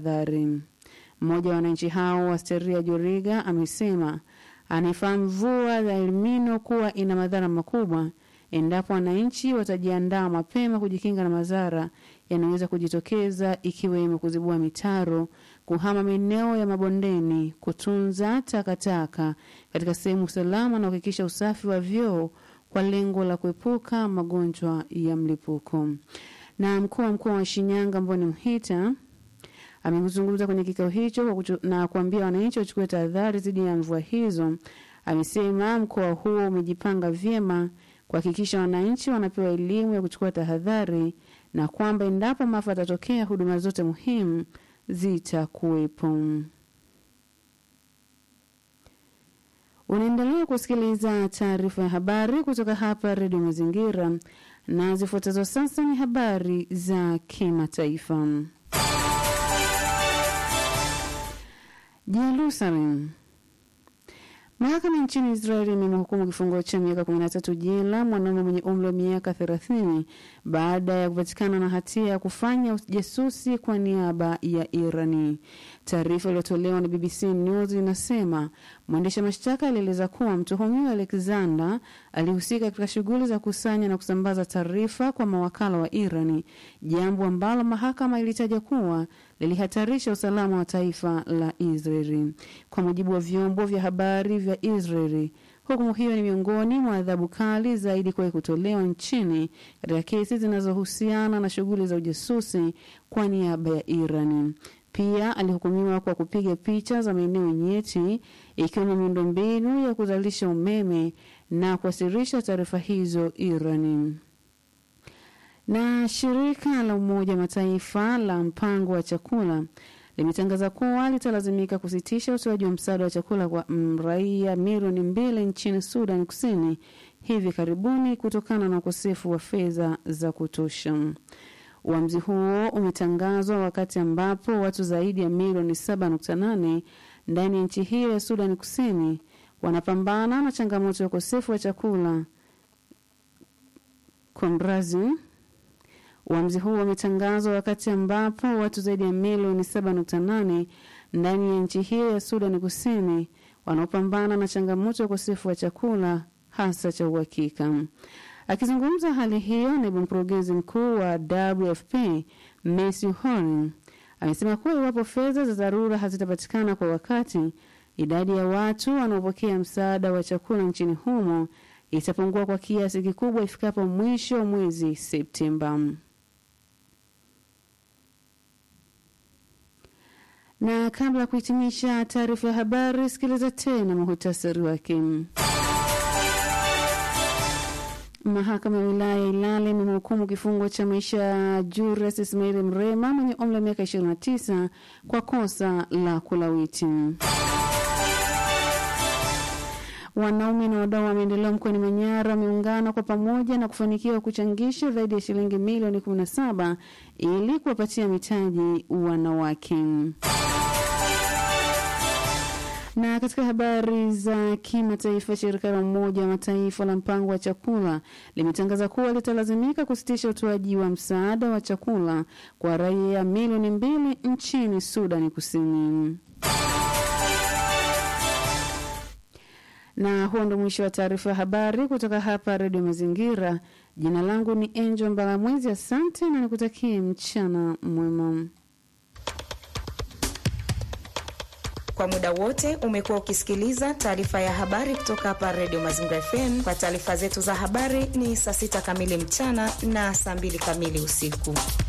tahadhari. Mmoja wa wananchi hao Asteria Joriga amesema anaifahamu mvua za Elnino kuwa ina madhara makubwa endapo wananchi watajiandaa mapema kujikinga na madhara yanaweza kujitokeza ikiwemo kuzibua mitaro, kuhama maeneo ya mabondeni, kutunza takataka katika sehemu salama na kuhakikisha usafi wa vyoo kwa lengo la kuepuka magonjwa ya mlipuko. Na mkuu wa mkoa wa Shinyanga Mboni Mhita amezungumza kwenye kikao hicho kwa kuchu, na kuambia wananchi wachukue tahadhari dhidi ya mvua hizo. Amesema mkoa huo umejipanga vyema kuhakikisha wananchi wanapewa elimu ya kuchukua tahadhari na kwamba endapo maafa yatatokea, huduma zote muhimu zitakuwepo. Unaendelea kusikiliza taarifa ya habari kutoka hapa Redio Mazingira, na zifuatazo sasa ni habari za kimataifa. Jerusalem. Mahakama nchini Israeli imemhukumu kifungo cha miaka 13 jela mwanaume mwenye umri wa miaka 30 baada ya kupatikana na hatia ya kufanya ujasusi kwa niaba ya Irani. Taarifa iliyotolewa na BBC News inasema mwendesha mashtaka alieleza kuwa mtuhumiwa Alexander alihusika katika shughuli za kusanya na kusambaza taarifa kwa mawakala wa Irani, jambo ambalo mahakama ilitaja kuwa lilihatarisha usalama wa taifa la Israeli. Kwa mujibu wa vyombo vya habari vya Israeli, hukumu hiyo ni miongoni mwa adhabu kali zaidi kuwahi kutolewa nchini katika kesi zinazohusiana na shughuli za ujasusi kwa niaba ya Irani. Pia alihukumiwa kwa kupiga picha za maeneo nyeti ikiwemo miundombinu ya kuzalisha umeme na kuwasilisha taarifa hizo Irani. Na shirika la Umoja wa Mataifa la mpango wa chakula limetangaza kuwa litalazimika kusitisha utoaji wa msaada wa chakula kwa raia milioni mbili nchini Sudan Kusini hivi karibuni kutokana na ukosefu wa fedha za kutosha. Uamuzi huo umetangazwa wakati ambapo watu zaidi ya milioni 7.8 ndani ya nchi hiyo ya Sudan Kusini wanapambana na changamoto ya ukosefu wa chakula. Konrazi, uamuzi huo umetangazwa wakati ambapo watu zaidi ya milioni 7.8 ndani ya nchi hiyo ya Sudan Kusini wanaopambana na changamoto ya ukosefu wa chakula hasa cha uhakika. Akizungumza hali hiyo, naibu mkurugenzi mkuu wa WFP Matthew Horn amesema kuwa iwapo fedha za dharura hazitapatikana kwa wakati, idadi ya watu wanaopokea msaada wa chakula nchini humo itapungua kwa kiasi kikubwa ifikapo mwisho wa mwezi Septemba. Na kabla ya kuhitimisha taarifa ya habari, sikiliza tena muhutasari wake. Mahakama ya wilaya ya Ilale imemhukumu kifungo cha maisha Julius Ismail Mrema mwenye umri wa miaka 29 kwa kosa la kulawiti. Wanaume na wadau wa maendeleo mkoani Manyara wameungana kwa pamoja na kufanikiwa kuchangisha zaidi ya shilingi milioni 17 ili kuwapatia mitaji wanawake. Na katika habari za kimataifa, shirika la Umoja wa Mataifa la mpango wa chakula limetangaza kuwa litalazimika kusitisha utoaji wa msaada wa chakula kwa raia milioni mbili nchini Sudani Kusini. Na huo ndo mwisho wa taarifa ya habari kutoka hapa Redio Mazingira. Jina langu ni Angel Mbalamwezi, asante na nikutakie mchana mwema. Kwa muda wote umekuwa ukisikiliza taarifa ya habari kutoka hapa Redio Mazingira FM. Kwa taarifa zetu za habari ni saa sita kamili mchana na saa mbili kamili usiku.